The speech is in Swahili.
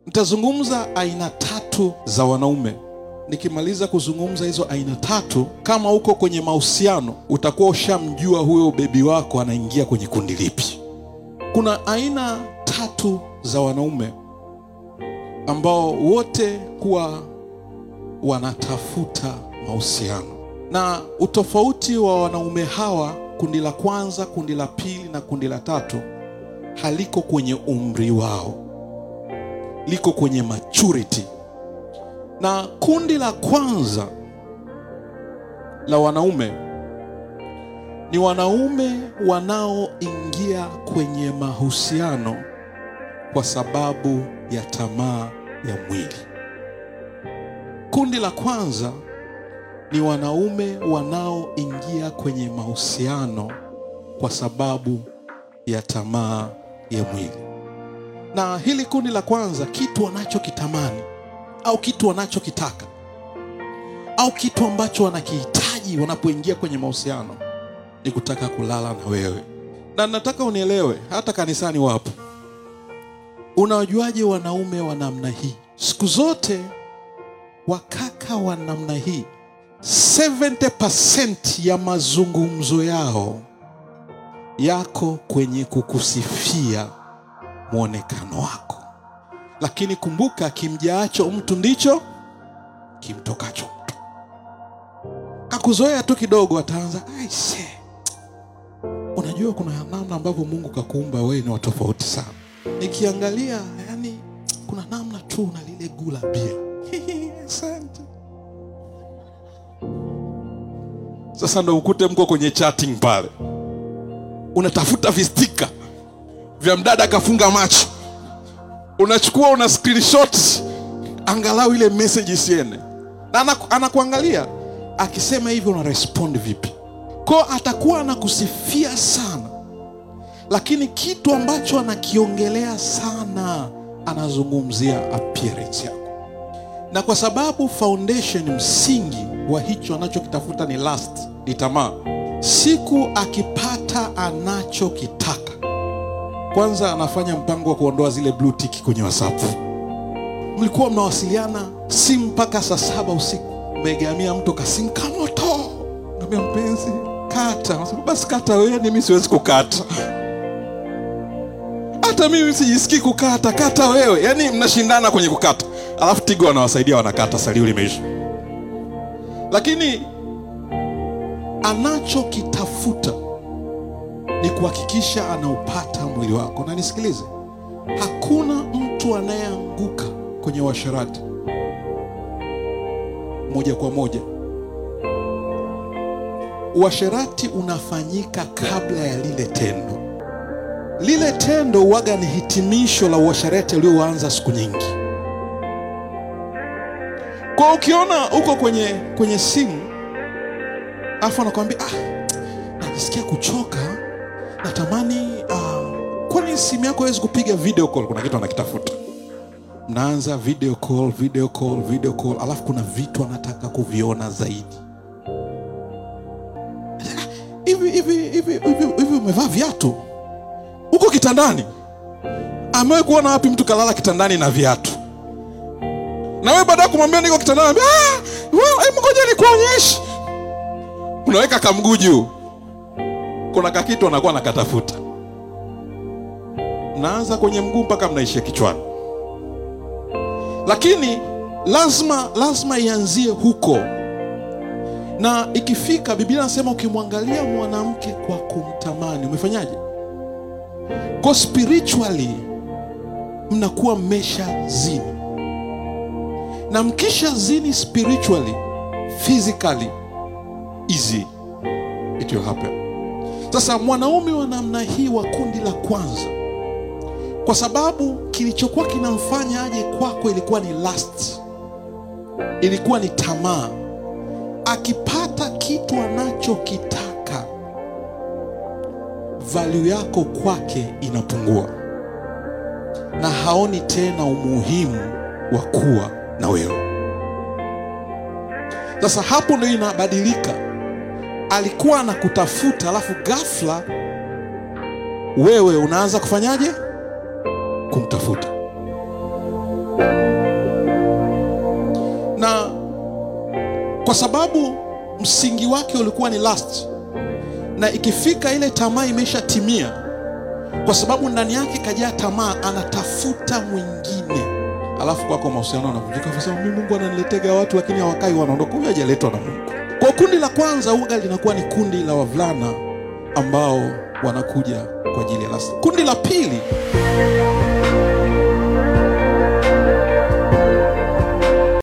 Nitazungumza aina tatu za wanaume. Nikimaliza kuzungumza hizo aina tatu, kama uko kwenye mahusiano, utakuwa ushamjua huyo bebi wako anaingia kwenye kundi lipi. Kuna aina tatu za wanaume ambao wote huwa wanatafuta mahusiano, na utofauti wa wanaume hawa, kundi la kwanza, kundi la pili na kundi la tatu, haliko kwenye umri wao, liko kwenye maturity. Na kundi la kwanza la wanaume ni wanaume wanaoingia kwenye mahusiano kwa sababu ya tamaa ya mwili. Kundi la kwanza ni wanaume wanaoingia kwenye mahusiano kwa sababu ya tamaa ya mwili. Na hili kundi la kwanza, kitu wanachokitamani au kitu wanachokitaka au kitu ambacho wanakihitaji wanapoingia kwenye mahusiano ni kutaka kulala na wewe. Na nataka unielewe, hata kanisani wapo. Unawajuaje wanaume wa namna hii? Siku zote wakaka wa namna hii 70% ya mazungumzo yao yako kwenye kukusifia mwonekano wako, lakini kumbuka, kimjaacho mtu ndicho kimtokacho mtu. Kakuzoea tu kidogo, ataanza aise, unajua kuna namna ambavyo Mungu kakuumba wewe ni watofauti sana. Nikiangalia yani, kuna namna tu na lile gula pia Asante. Sasa ndo ukute mko kwenye chatting pale, unatafuta vistika vya mdada akafunga macho, unachukua una screenshot angalau ile message isiende, na anaku- anakuangalia akisema hivyo, una respond vipi? Ko atakuwa anakusifia sana, lakini kitu ambacho anakiongelea sana, anazungumzia appearance yako na kwa sababu foundation msingi wa hicho anachokitafuta ni lust, ni tamaa. Siku akipata anachokitaka, kwanza anafanya mpango wa kuondoa zile blue tick kwenye WhatsApp. Mlikuwa mnawasiliana simu mpaka saa saba usiku, umegamia mtu kasimu kamoto, ngambia mpenzi kata, Anasema, basi kata wewe, mimi siwezi kukata hata mimi sijisikii kukata, kata wewe. Yaani mnashindana kwenye kukata, alafu Tigo wanawasaidia wanakata, salio limeisha. Lakini anachokitafuta ni kuhakikisha anaupata mwili wako. Na nisikilize, hakuna mtu anayeanguka kwenye uasherati moja kwa moja. Uasherati unafanyika kabla ya lile tendo lile tendo uwaga ni hitimisho la uasherati ulioanza siku nyingi. Kwa ukiona uko kwenye kwenye simu afu anakwambia ah, najisikia kuchoka, natamani ah, kwani simu yako hawezi kupiga video call? Kuna kitu anakitafuta, mnaanza video call, video call, video call, alafu kuna vitu anataka kuviona zaidi. Ah, Hivi hivi hivi hivi hivi, umevaa viatu uko kitandani. Amewahi kuona wapi mtu kalala kitandani na viatu? Na wewe baada ya kumwambia niko kitandani, anambia, ah, wewe hebu ngoja nikuonyeshe. Unaweka kamguu juu, kuna kakitu anakuwa nakatafuta, mnaanza kwenye mguu mpaka mnaishia kichwani, lakini lazima lazima ianzie huko, na ikifika, Biblia anasema ukimwangalia mwanamke kwa kumtamani, umefanyaje? Kwa spiritually mnakuwa mmesha zini, na mkisha zini spiritually, physically easy it will happen. Sasa mwanaume wa namna hii wa kundi la kwanza, kwa sababu kilichokuwa kinamfanya aje kwako ilikuwa ni lust, ilikuwa ni tamaa. Akipata kitu anachokitaka value yako kwake inapungua na haoni tena umuhimu wa kuwa na wewe. Sasa hapo ndio inabadilika. Alikuwa anakutafuta, alafu ghafla wewe unaanza kufanyaje? Kumtafuta. na kwa sababu msingi wake ulikuwa ni lust, na ikifika ile tamaa imeshatimia, kwa sababu ndani yake kajaa tamaa, anatafuta mwingine, alafu kwako mahusiano yanavunjika, kwa sababu mimi Mungu ananiletega watu lakini hawakai, wanaondoka. Huyu hajaletwa na Mungu. Kwa kundi la kwanza uga linakuwa ni kundi la wavulana ambao wanakuja kwa ajili ya lust. Kundi la pili